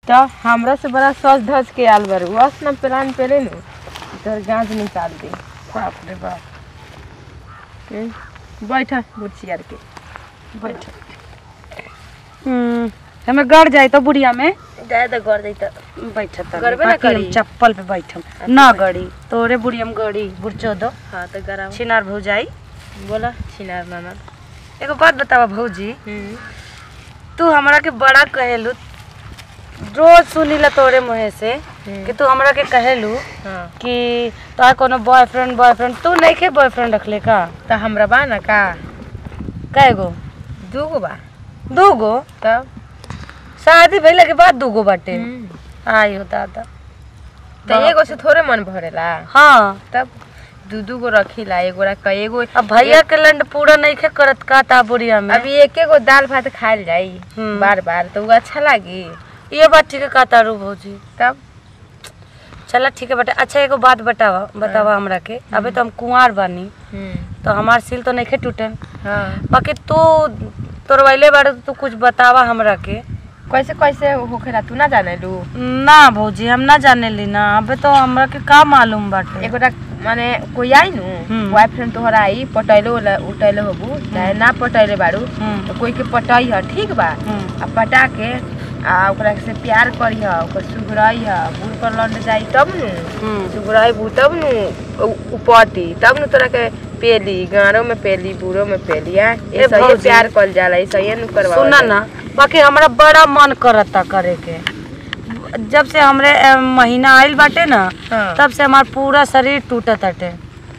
तो हमरा से बड़ा सज धज के आल बारू बस ना प्लान पेले नु तोर गांज निकाल दे बाप रे बाप हम्म, बैठा बुढ़ियार के बैठ हम्म हमें गड़ जाए तो बुढ़िया में जाए तो कर दे तो बैठत गड़बे ना करी। चप्पल पे बैठम ना गड़ी तोरे बुढ़िया में गड़ी बुढ़चो दो हाँ तो गरम छिनार भौजाई बोला छिनार ननद एगो बात बतावा भौजी हम्म, तू हमरा के बड़ा कहेलू रोज सुनीला तोरे मुहे से हम्म। कि तू हमरा के कहेलू हाँ कि तोहार कोनो बॉयफ्रेंड बॉयफ्रेंड तू नहीं के बॉयफ्रेंड रखले का तो हमरा बा ना का कै गो दू गो बा दू गो तब शादी भइला के बाद दू गो बाटे हम्म, आयो दादा तो एगो से थोड़े मन भरेला हाँ तब दू दू गो रखीला एगो रख एगो अब भैया के लंड पूरा नहीं खे करत का ता बुढ़िया में अभी एके गो दाल भात खाइल जाई हम्म। बार बार तो वो अच्छा लागी ये बात ठीक है का तारू भौजी तब चला ठीक है बेटा अच्छा एगो बात बतावा बतावा हमरा के अबे तो हम कुंवार बानी हम्म, तो हमार सिल तो नहीं खे टूटन हाँ बाकी तू तोरवैले बारे तो तू कुछ बतावा हमरा के कैसे कैसे होखेला तू ना जाने लू ना भौजी हम ना जाने ली ना अबे तो हमरा के का मालूम बाटे एगो टा माने कोई आई नु हम्म। बॉयफ्रेंड तोहरा आई पटैलो वाला उठैलो होबू चाहे ना पटैले बारू हम्म, तो कोई के पटाई ह ठीक बा हम्म, आ पटा के आ ओकरा से प्यार करी ह ओकर सुगराई ह बूढ़ पर लौट जाई तब नु हम्म। सुगराई बू तब नु उ- उपती तब नु तोरा के पेली गाँव में पेली बूढ़ो में पेली आ ए ये सही भौजी। प्यार कल जाला ये सही नु करवा सुना ना बाकी हमरा बड़ा मन करता करे के जब से हमरे अ, महीना आइल बाटे ना हाँ। तब से हमार पूरा शरीर टूटत बाटे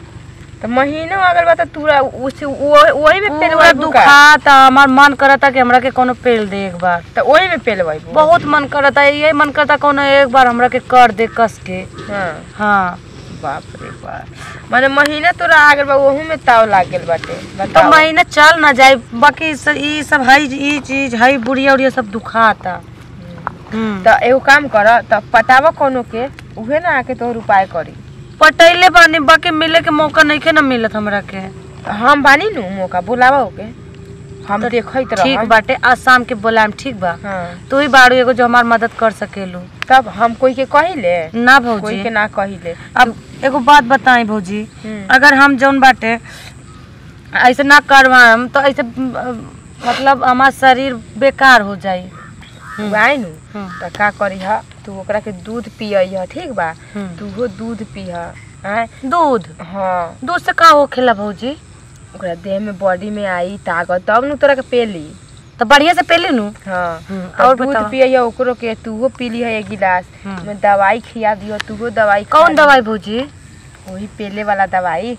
तो महीनों अगर बता तूरा उस वो- वही में पूरा पेलवाई बुका दुखाता हमार मन करता कि हमरा के कोनो पेल दे एक बार तो वही में पेलवाई बु बहुत मन करता यही मन करता कोनो एक बार हमरा के कर दे कस के हाँ हाँ बाप रे बाप माने महीना तोरा आगे बा ओहू में ताव लाग गेल बाटे तो बताओ महीना चल ना जाए बाकी स- ई सब हई ई चीज हई बुढ़िया उड़िया सब दुखाता हम्म। तो एगो काम कर तो पटावा कोनो के उहे ना आके तोहर उपाय करी पटैले बानी बाकी मिले के मौका नहीं के ना मिलत हमरा के हम बानी नु मौका बुलावा ओके हम तो देखत रह ठीक बाटे आज शाम के बोलाम ठीक बा हाँ तू ही बाड़ू एगो जो हमार मदद कर सकेलू तब हम कोई के कहिले ना कोई भौजी के ना कहिले अब एगो बात बताई भौजी हम्म। अगर हम जौन बाटे ऐसे ना करवाम तो ऐसे अ, मतलब हमार शरीर बेकार हो जाई तू आई नु हम्म। तो का करी ह तू ओकरा के दूध पियई ह ठीक बा हम्म। तूहो दूध पीह आय दूध हाँ दूध से का होखेला भौजी ओकरा देह में बॉडी में आई ताकत तब नु तोरा के पेली तो बढ़िया से पेली नु हाँ हम्म, और और दूध बतावा। पियई ओकरो के तूहो पीली है एक गिलास हम्म। में दवाई खिया दियो तूहो दवाई खा कौन ली। दवाई भौजी वही पेले वाला दवाई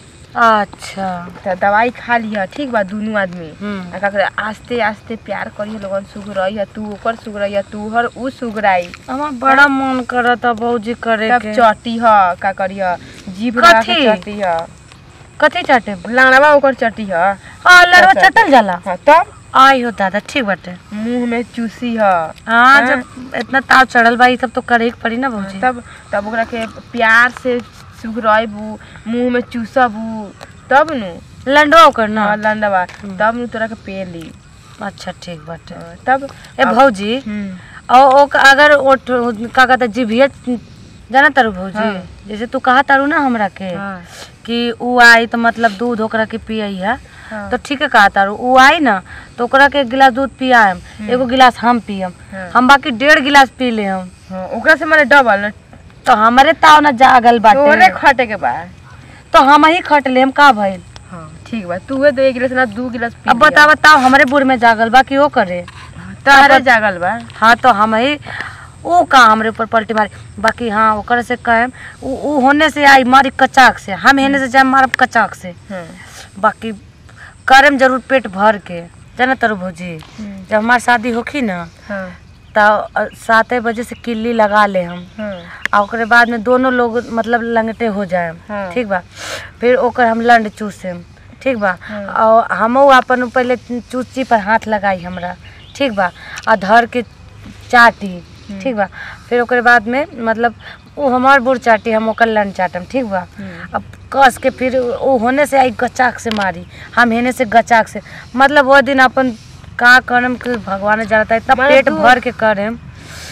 अच्छा तो दवाई खा लिया ठीक बा दोनों आदमी हम्म। आ का करे, आस्ते आस्ते प्यार करिए लोगन सुगरई है तू ओकर सुगरई है तू हर उ सुगराई हमार बड़ा मन करता भौजी करे तब के चटी ह का करिए जीभ लगा के कथी? चटी ह कथी चाटे लाड़वा ओकर चटी ह हाँ लड़वा अच्छा। चटल जाला हाँ तब आई हो दादा ठीक बाटे मुंह में चूसी ह हाँ हाँ। जब इतना ताव चढ़ल बा ई सब तो करे के पड़ी ना भौजी तब तब ओकरा के प्यार से सुगरइबू मुंह में चूसबू तब नु लंडवा ओकर ना हाँ लंडवा तब नु तोरा के पेली अच्छा ठीक बाटे हाँ, तब ए अब- भौजी हम्म, और ओक अगर ओठ का कहता जिभिया जाना तारू भौजी हाँ। जैसे तू कहा तारू ना हमरा के हाँ, कि ऊ आई तो मतलब दूध ओकरा के पियई है हाँ, तो ठीक है कहा तारू ऊ आई ना तो ओकरा के एक गिलास दूध पियाम एगो गिलास हम पियम हाँ। हम बाकी डेढ़ गिलास पी ले हम हाँ, ओकरा से माने डबल न तो हमारे ताव ना जागल तोरे बाटे खटे के बा तो हम ही खट लेम का भइल हाँ ठीक बा तू दो एक गिलास ना दू गिलास पी अब बता बताओ हमारे बुढ़ में जागल बा कि वो करे तारे जागल बा हाँ तो हम ही ऊ का हमरे ऊपर पलटी मारी बाकी हाँ ओकर से कहेम ऊ ऊ होने से आई मारी कचाक से हम हेने से जाए मारब कचाक से हाँ, बाकी करेम जरूर पेट भर के जाना तरु भौजी हम्म, जब हमार शादी होखी ना हाँ, तो साते बजे से किल्ली लगा ले हम हाँ, आ ओकरे बाद में दोनों लोग मतलब लंगटे हो जाए हाँ। ठीक बा फिर ओकर हम लंड चूसेम ठीक बा हाँ। और हमहू अपन पहले चूची पर हाथ लगाई हमरा ठीक बा आ धर के चाटी ठीक बा फिर ओकरे बाद में मतलब वो हमार बुढ़ चाटी हम ओकर लंड चाटम ठीक बा हम्म। अब कस के फिर वो होने से आई गचाक से मारी हम हेने से गचाक से मतलब वो दिन अपन का करम कि भगवान जानता है इतना माने पेट तू- भर के करेम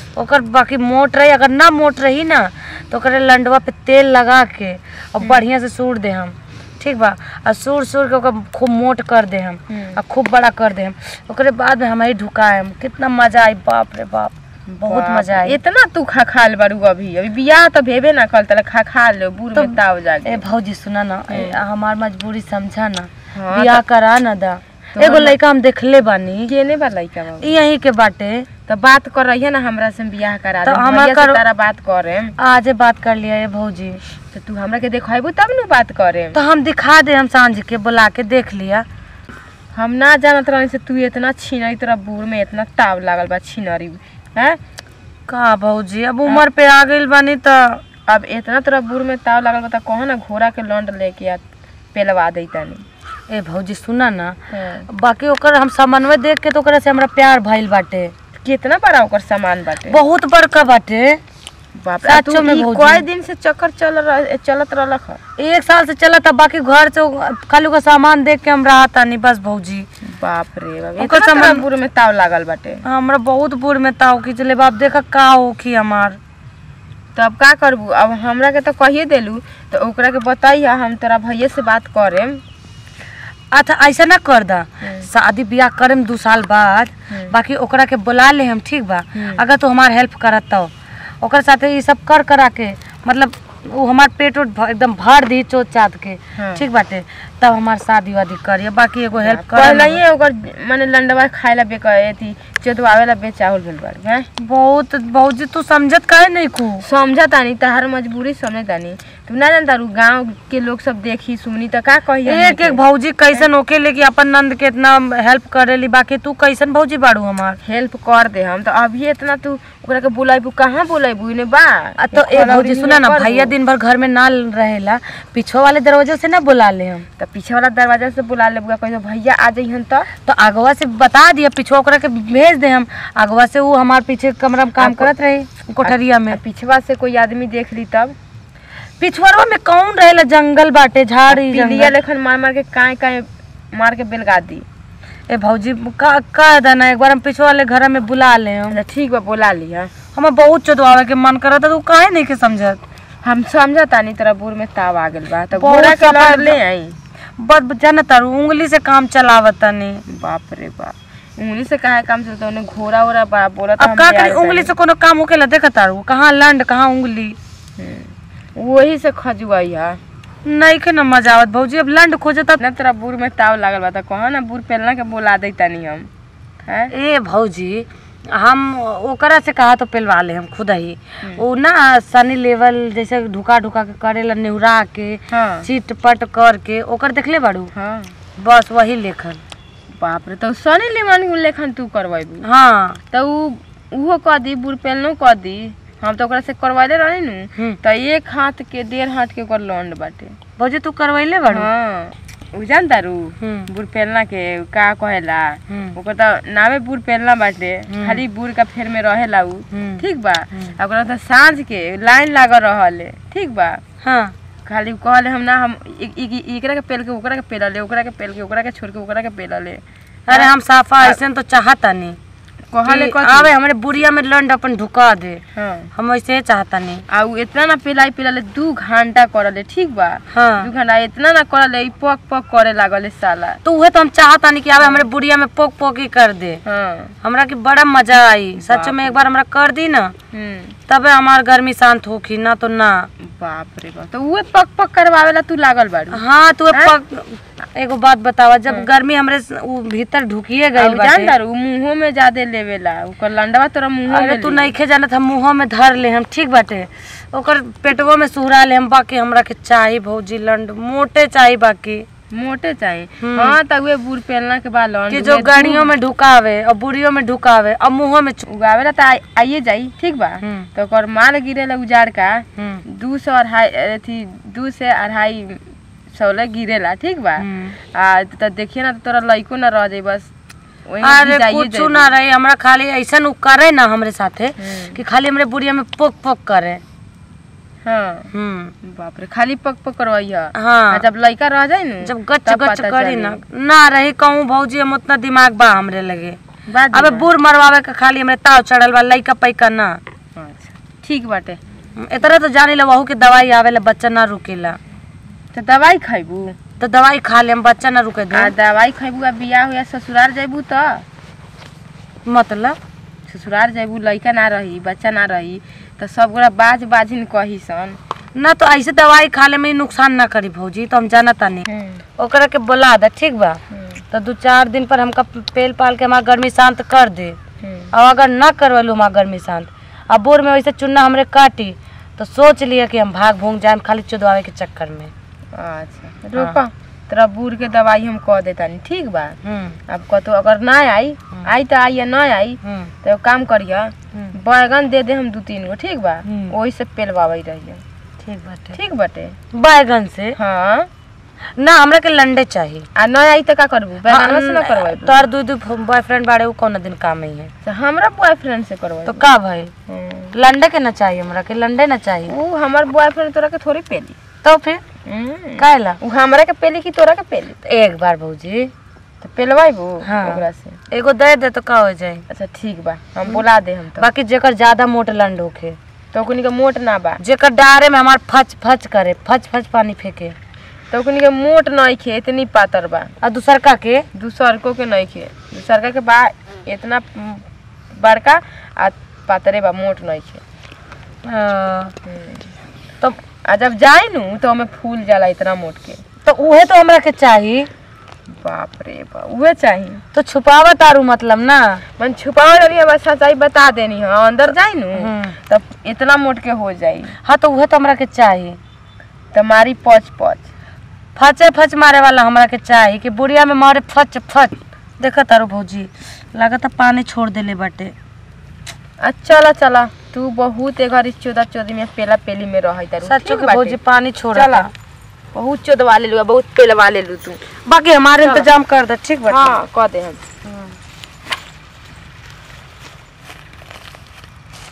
ओकर बाकी मोट रही अगर ना मोट रही ना तो ओकरे लंडवा पे तेल लगा के और बढ़िया से सूर दे हम ठीक बा और सूर सूर के ओकर खूब मोट कर दे हम हम्म। और खूब बड़ा कर दे हम ओकरे बाद में हम ही ढुकाएम कितना मजा आई बाप रे बाप बहुत बाप मजा रे, आई इतना तू खा खाल बारू अभी अभी बियाह तो भेबे ना कल तले खा खा लो बूढ़ तो- में ताव जाके ए भौजी सुना ना ए, हमार मजबूरी समझा ना हाँ, बियाह करा ना दा तो एगो हम- लड़का हम देखले बानी केने बा लइका बाबू ई यहीं के बाटे तो बात कर रही है ना हमरा से बियाह करा तो दे हमार भैया से करो- तारा बात करे आजे बात कर लिया ये भौजी तो तू हमरा के देखाइबू तब न बात करे तो हम दिखा दे हम सांझ के बुला के देख लिया हम ना जानत रहनी से तू इतना छीनरी तोरा बूढ़ में इतना ताव लागल बा छीनरी हैं का भौजी अब उम्र पे आ गइल बानी तो अब इतना तोरा बूढ़ में ताव लागल बा त कहो ना घोड़ा के लौंड लेके आ पेलवा दई तनी ए भौजी सुना ना हाँ। बाकी ओकर हम समन्वय देख के तो ओकरा से हमरा प्यार भइल बाटे कितना बड़ा ओकर सामान बाटे बहुत बड़का बाटे बाप रे, आ तू सचो में ई भौजी। कई दिन से चक्कर चल रह चलत रहलक ह एक साल से चला था बाकी घर से उ- खाली ओकर सामान देख के हम रहा तानी बस भौजी बाप रे बाप ओकर इतना तोरा सामान- बूढ़ में ताव लागल बाटे हमरा बहुत बुर में ताव खींचले बाप देखा का होखी हमार तो अब का करबू अब हमरा के तो कहिए देलू तो ओकरा के बताइए हम तोरा भैया से बात करेम अच्छा ऐसा ना कर दा हम्म। शादी ब्याह करम दू साल बाद हम्म। बाकी ओकरा के बुला ले हम ठीक बा हम्म। अगर तू हमार हेल्प करत तो ओकर साथे ई सब कर करा के मतलब वो हमार पेट उट भ- एकदम भर दी चोट चात के हाँ। ठीक बाटे तब हमार शादी वादी करिए बाकी एगो हेल्प कर पहले ही ओकर माने लंडवा खाए ला बेकर थी चोदवावे ला बेचावल भेल बाड़ी हैं बहुत भौजी तू समझत काहे नहीं कू समझा तानी तहार मजबूरी समझ तानी तू ना जानता रू गांव के लोग सब देखी सुनी तो का कही एक एक भौजी कैसन होके लेके अपन नंद के इतना हेल्प करेली बाकी तू कैसन भौजी बाड़ू हमार हेल्प कर दे हम तो अभी इतना तू ओकरा के बुलाइबू कहाँ बुलाइबू इने बा आ तो ए खलौरी भौजी में सुना ना कर भैया दू। दिन भर घर में ना रहेला पीछे वाले दरवाजे से ना बुला ले हम तो पीछे वाला दरवाजा से बुला लेबू कह भैया आ जइहन तो तो आगवा से बता दिया पीछे ओकरा के भेज दे हम आगवा से वो हमार पीछे कमरा में काम आपको- करत रही कोठरिया में आ पिछवा से कोई आदमी देख ली तब पिछवरवा में कौन रहेला जंगल बाटे झाड़ी पिलिया जंगल लेखन मार मार के काए काए मार के बेलगा दी ए भौजी का का देना एक बार हम पीछे वाले घर में बुला ले हम अच्छा ठीक बा बुला ली है हमें बहुत चोदवावे के मन करत है, तू काहे नहीं के समझत हम समझा तानी तोरा बूढ़ में ताव आ गेल बा तो बहुत घोड़ा के सफा- लड़ ले आई बस जाना तारू उंगली से काम चलावत तनी बाप रे बाप उंगली से काहे काम चलता उन्हें घोड़ा ओरा बा बोला अब का करी उंगली से कोनो काम होकेला देखा तारू कहाँ लंड कहाँ उंगली वही से खजुआई है नहीं के न मजा आवत भौजी अब लंड खोजत ना तेरा बूढ़ में ताव लागल बा तो कहा ना बूढ़ पेलना के बोला दे तनी हम हैं ए भौजी हम ओकरा से कहा तो पेलवा ले हम खुद ही वो ना सनी लेवल जैसे ढुका ढुका के करेला नेहुरा के हाँ चिट पट करके ओकर देखले बाड़ू हाँ बस वही लेखन बाप रे तो सनी लेमन लेखन तू करवाइबू हाँ तो उ उहो कह दी बूढ़ पेलनो कह दी हम तो ओकरा से करवाइले रहनी नु हम्म। तो एक हाथ के डेढ़ हाथ के ओकर लौंड बाटे भौजी तू करवैले बाड़ू हाँ उ जानता रू हम्म बूढ़ पेलना के का कहेला हम्म ओकर तो नामे बूढ़ पेलना बाटे हम्म। खाली बूढ़ का फेर में रहेला उ हम्म। ठीक बा हम्म। आ ओकरा तो साँझ के लाइन लागल रहले ठीक बा हाँ खाली कहले हम ना हम इ- इ- इ- एकरा के पेल के ओकरा के पेलले ओकरा के पेल के ओकरा के छोड़ के ओकरा के पेलले अरे हम साफा ऐसे तो चाहता नहीं कहले कि कथी? आवे हमारे बुढ़िया में लंड अपन ढुका दे हाँ हम ऐसे चाहता नहीं आ उ इतना ना पिलाई पिलाले दू घंटा करले ठीक बा हाँ दू घंटा इतना ना करले ई पक पक करे लागले साला तो उहे तो हम चाहता नहीं कि आवे हमारे बुढ़िया में पोक पोक ही कर दे हाँ हमरा के बड़ा मजा आई सच में एक बार हमरा कर दी ना हम्म तबे हमार गर्मी शांत होखी ना तो ना बाप रे बाप तो उहे पक पक करवावेला तू लागल बाड़ू हाँ तू हैं? पक एगो बात बतावा जब गर्मी हमरे स- उ भीतर ढुकिए गई अब जान दारू मुंहों में ज्यादा लेवेला ओकर लंडवा तोरा मुंहों अरे में तू ली। नइखे जानत हम मुंहों में धर ले हम ठीक बाटे ओकर पेटवो में सुहरा ले हम बाकी हमरा के चाही भौजी लंड मोटे चाही बाकी मोटे चाहिए हम्म। हाँ तो उहे बूढ़ पहनला के बाद लौंड कि जो उहे गाड़ियों में ढुकावे और बुढ़ियों में ढुकावे और मुंहों में चु- उगावेला तो आइ- आइए जाई ठीक बा हम्म, तो ओकर माल गिरेला उजाड़ का हम्म, दू सौ अढ़ाई अथी दू से अढ़ाई सौ ले गिरेला ठीक बा हम्म। आ तो देखिए ना तो तोरा लइको ना रह जाई बस वही अरे जाइए कुछ जाइए। ना रहे हमरा खाली ऐसा उ करे ना हमरे साथे हम्म। कि खाली हमरे बुढ़िया में पोक पोक करे हाँ हम्म बाप रे खाली पक पक करवाई है हाँ आ जब लइका रह जाई ना जब गच तब गच पता करी चली। ना ना रही कहूँ भौजी हम उतना दिमाग बा हमरे लगे बाजी अबे ना। बूढ़ मरवावे के खाली हमरे ताव चढ़ल बा लइका पैका ना अच्छा ठीक बाटे इतना तो जानी ला वहू के दवाई आवेला बच्चा ना रुकेला तो दवाई खैबू तो दवाई खा ले हम बच्चा ना रुके आ दे दवाई खैबू आ बियाह हुआ ससुराल जैबू तो मतलब ससुराल जैबू लइका ना रही बच्चा ना रही तो सब गोरा बाज बाजिन कही सन ना तो ऐसे दवाई खा ले में नुकसान ना करी भौजी तो हम जाना तानी ओकरा के बोला दे ठीक बा तो दो चार दिन पर हमका पेल पाल के हमारा गर्मी शांत कर दे और अगर ना करवलू हमारा गर्मी शांत अब बोर में वैसे चुन्ना हमरे काटी तो सोच लिया कि हम भाग भूग जाए खाली चुदवावे के चक्कर में अच्छा रुको तेरा बूढ़ के दवाई हम कह देतानी ठीक बा हम्म अब कतो अगर ना आई आई तो आई या ना आई हम्म तो एगो काम करिय हम्म, बैगन दे दे हम दू तीन गो ठीक बा हम्म। वही से पेलवावे रहिए ठीक बाटे ठीक बाटे बैगन से हाँ ना हमरा के लंडे चाहिए आ ना आई तो का करबू बैगन से ना करवाई तोर दू दू बॉयफ्रेंड बाड़े वो कौन दिन काम ही है तो हमरा बॉयफ्रेंड से करवाई तो का भाई लंडे के ना चाहिए हमरा के लंडे ना चाहिए ऊ हमर बॉयफ्रेंड तोरा के थोड़ी पेली तो फिर हम्म। काहेला ऊ हमरा के पेली कि तोरा के पेली तो एक बार भौजी तो पेलवाइबू हाँ। ओकरा से एगो दे दे तो का हो जाए अच्छा ठीक बा हम बुला दे हम तो बाकी जेकर ज्यादा मोट लंड होखे तो ओकनी के मोट ना बा जेकर डारे में हमार फच फच करे फच फच पानी फेंके तो ओकनी के मोट नहीं खे इतनी पातर बा और दूसर का के दूसरको के नहीं खे दूसरका के बा इतना म, बड़का आ पातरे बा मोट नहीं खे अ, तो आ जब जाए नु तो हमें फूल जाला इतना मोट के तो उहे तो हमरा के चाहिए बाप रे बा उहे चाहिए तो छुपावा तारू मतलब ना मन छुपावे रही हम सच्चाई बता देनी है अंदर जाए नु हम्म। तब इतना मोट के हो जाई हाँ तो उहे तो हमरा के चाहिए तुम्हारी पच पच फचे फच मारे वाला हमरा के चाहिए कि बुढ़िया में मारे फच फच देखा तारू भौजी लागत पानी छोड़ देले बाटे आ चला चला तू बहुत एक घड़ी चौदह चौदह में पेला पेली में रह सच्चो के भौजी पानी छोड़ चला बहुत चौदवा ले लू बहुत पेलवा ले लू तू बाकी हमारे इंतजाम कर दे ठीक बाटे हाँ कह दे हम हम्म।